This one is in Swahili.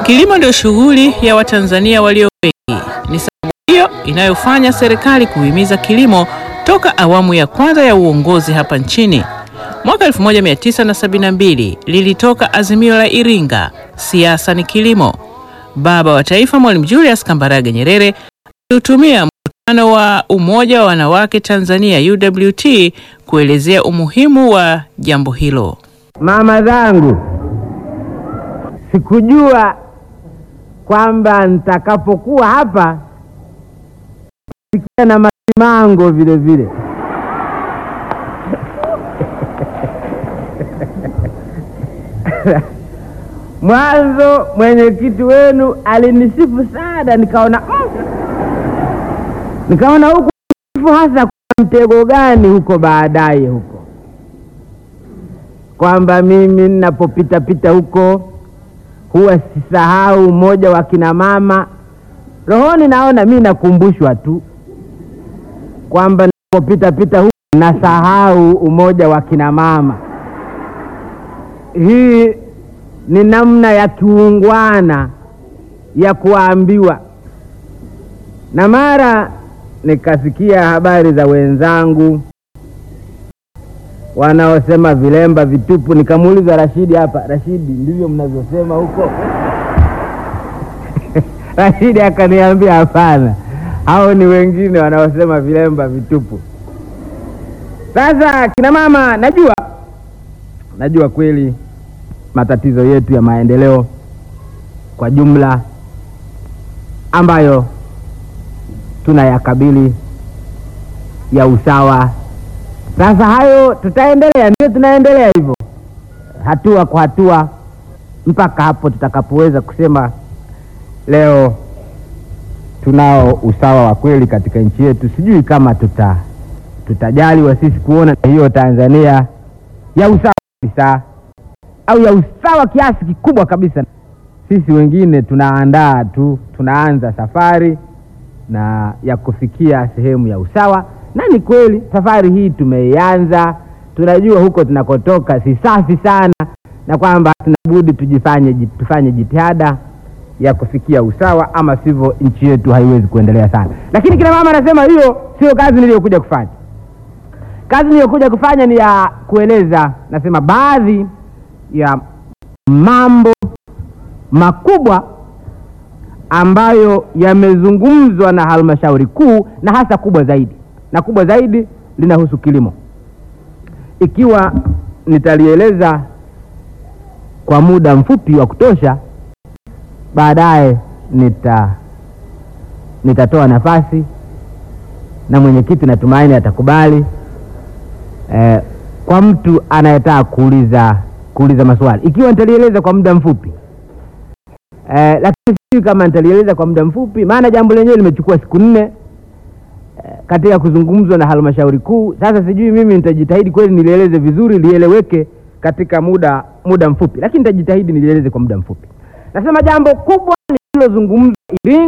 Kilimo ndio shughuli ya Watanzania walio wengi. Ni sababu hiyo inayofanya serikali kuhimiza kilimo toka awamu ya kwanza ya uongozi hapa nchini. Mwaka 1972 lilitoka azimio la Iringa, siasa ni kilimo. Baba wa Taifa Mwalimu Julius Kambarage Nyerere aliutumia mkutano wa Umoja wa Wanawake Tanzania UWT kuelezea umuhimu wa jambo hilo. Mama zangu, sikujua kwamba nitakapokuwa hapa sikia na masimango vile vile. Mwanzo mwenyekiti wenu alinisifu sana, nikaona mm, nikaona huku sifu hasa kwa mtego gani huko baadaye huko kwamba mimi ninapopita pita huko huwa sisahau mmoja wa kina mama. Rohoni naona mi nakumbushwa tu kwamba ninapopita pita huko nasahau umoja wa kina mama. Hii ni namna ya kiungwana ya kuambiwa, na mara nikasikia habari za wenzangu wanaosema vilemba vitupu. Nikamuuliza Rashidi hapa, Rashidi, ndivyo mnavyosema huko? Rashidi akaniambia hapana, hao ni wengine wanaosema vilemba vitupu. Sasa kina mama, najua najua kweli matatizo yetu ya maendeleo kwa jumla ambayo tunayakabili ya usawa sasa hayo tutaendelea, ndio tunaendelea hivyo hatua kwa hatua mpaka hapo tutakapoweza kusema leo tunao usawa wa kweli katika nchi yetu. Sijui kama tuta tutajaliwa sisi kuona hiyo Tanzania ya usawa kabisa au ya usawa kiasi kikubwa kabisa. Sisi wengine tunaandaa tu, tunaanza safari na ya kufikia sehemu ya usawa na ni kweli safari hii tumeianza. Tunajua huko tunakotoka si safi sana, na kwamba tunabudi tujifanye tufanye jitihada ya kufikia usawa, ama sivyo nchi yetu haiwezi kuendelea sana. Lakini kina mama anasema hiyo sio kazi niliyokuja kufanya. Kazi niliyokuja kufanya ni ya kueleza, nasema baadhi ya mambo makubwa ambayo yamezungumzwa na halmashauri kuu na hasa kubwa zaidi na kubwa zaidi linahusu kilimo. Ikiwa nitalieleza kwa muda mfupi wa kutosha, baadaye nita nitatoa nafasi na mwenyekiti natumaini atakubali eh, kwa mtu anayetaka kuuliza kuuliza maswali, ikiwa nitalieleza kwa muda mfupi eh, lakini sijui kama nitalieleza kwa muda mfupi, maana jambo lenyewe limechukua siku nne katika kuzungumzwa na halmashauri kuu. Sasa sijui mimi nitajitahidi kweli nilieleze vizuri, lieleweke katika muda muda mfupi, lakini nitajitahidi nilieleze kwa muda mfupi. Nasema jambo kubwa lililozungumzwa Iringa